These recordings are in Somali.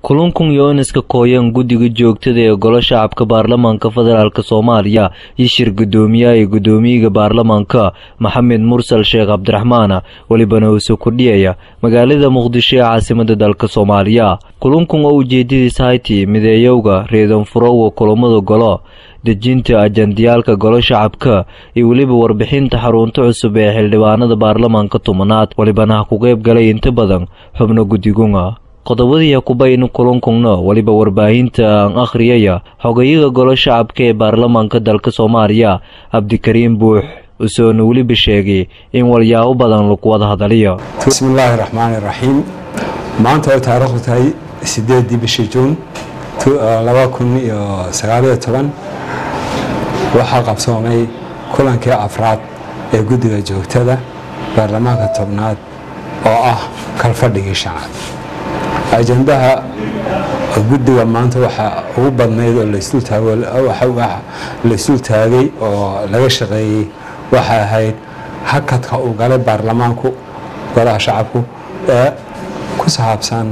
kulankun yooniska kooyan guddiga joogtada ee golo shacabka baarlamaanka federaalk soomaaliya iyo shir guddoomiyaha ee guddoomiyiga baarlamaanka maxamed mursal sheekh cabdiraxmaan welibana uuse kordhiyaya magaalada muqdisho ee caasimada dalka soomaaliya kulankun oo ujeedadiis hayti mideeyowga reedanfurowa kulamada golo dejinta ajandiyaalka golo shacabka iyo weliba warbixinta xarunta cusub ee xildhibaanada baarlamaanka tobanaad welibana ha ku qeyb galay inta badan xubno guddigunga qodobadii kubaynu kulankungna weliba warbaahinta aan akhriyaya xogayaga golo shacabka ee baarlamaanka dalka soomaaliya cabdikariim buux usoona weliba sheegay in walyaabo badan lagu wada hadaliyo bismillaahi raxmaani raxiim maanta oo taariikhdu tahay sideedii bishii juun laba kun iyo sagaaliyo toban waxaa qabsoomay kulankii afraad ee guddiga joogtada baarlamaanka tobnaad oo ah kalfadhigii shanaad ajandaha guddiga maanta waxaa ugu badnayd oo laysdul taagay oo laga shaqeeyey waxay ahayd hakadka uu galay baarlamaanku golaha shacabku ee ku saabsan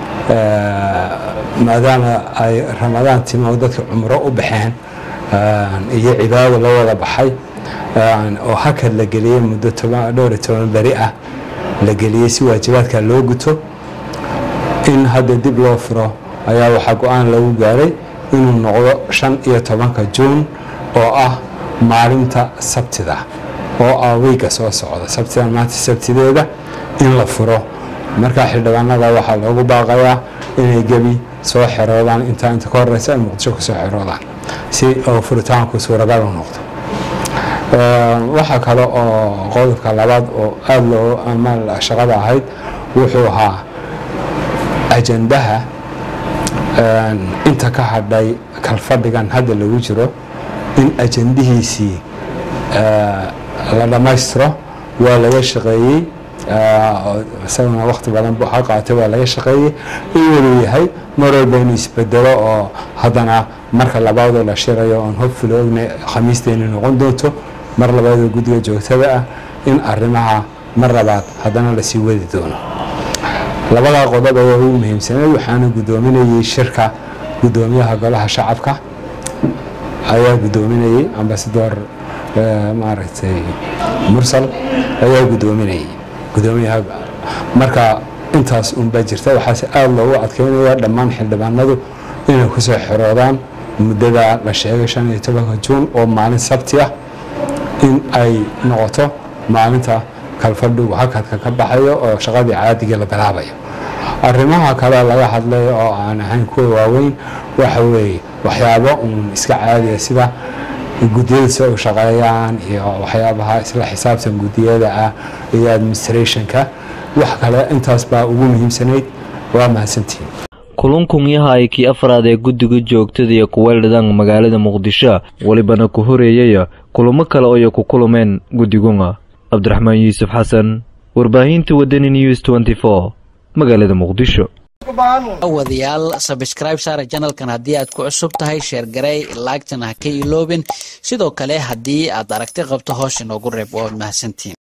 maadaama ay ramadaan timi oo dadka cumro u baxeen iyo cibaado la wada baxay oo hakad la geliyey muddo dhowr iyo toban beri ah la geliyey si waajibaadka loo guto in hadda dib loo furo ayaa waxaa go-aan lagu gaaray inuu noqdo shan iyo tobanka juun oo ah maalinta sabtida oo ah weyga soo socda sabtidan maanta sabtideeda in la furo markaa xildhibaanada waxaa loogu baaqayaa inay gebi soo xeroodaan intaa inta ka horeysa ay muqdisho kusoo xeroodaan si oo furitaanku suuragal u noqdo waxaa kale oo qodobka labaad oo aada loo ama shaqada ahayd wuxuu ahaa ajandaha inta ka hadhay kalfadhigan hadda lagu jiro in ajandihiisii la dhammaystiro waa laga shaqeeyey isaguna wakti badan ha qaatay waa laga shaqeeyey in waluu yahay mar walba inuu isbedelo oo haddana marka labaadoo la shirayo oon hobfula ogna khamiisteeni noqon doonto mar labaadoo guddiga joogtada ah in arrimaha mar labaad haddana lasii wadi doono labadaa qodob ayaa ugu muhiimsaneed waxaana guddoominayey shirka guddoomiyaha golaha shacabka ayaa guddoominayey ambasador maaragtay mursal ayaa guddoominayey guddoomiyaha marka intaas unbaa jirta waxaase aada loogu adkeynaya dhammaan xildhibaanadu inay kusoo xeroodaan muddada la sheegay shan iyo tobanka juun oo maalin sabti ah in ay noqoto maalinta kalfadhigu hakadka ka baxayo oo shaqadii caadigii la bilaabayo arrimaha kale laga hadlay oo aan ahayn kuwa waaweyn waxa weeye waxyaabo uun iska caadiya sida guddiyada si u shaqeeyaan iyo waxyaabaha isla xisaabtan guddiyada ah iyo administrationka wax kale intaas baa ugu muhiimsanayd waa mahadsantihiin kulankun yahay kii afraad ee guddiga joogtada iyo kuweeldhadan magaalada muqdisho welibana ku horeeyaya kulamo kale oo ay ku kulmeen guddigunga cabdiraxmaan yuusuf xasan warbaahinta wadani news tenty four magaalada muqdisho wadayaal sabscribe saara janalkan haddii aad ku cusub tahay sheergarey laagtana ha ka iloobin sidoo kale haddii aad aragti qabto hoos inoogu reeb waad mahadsantiin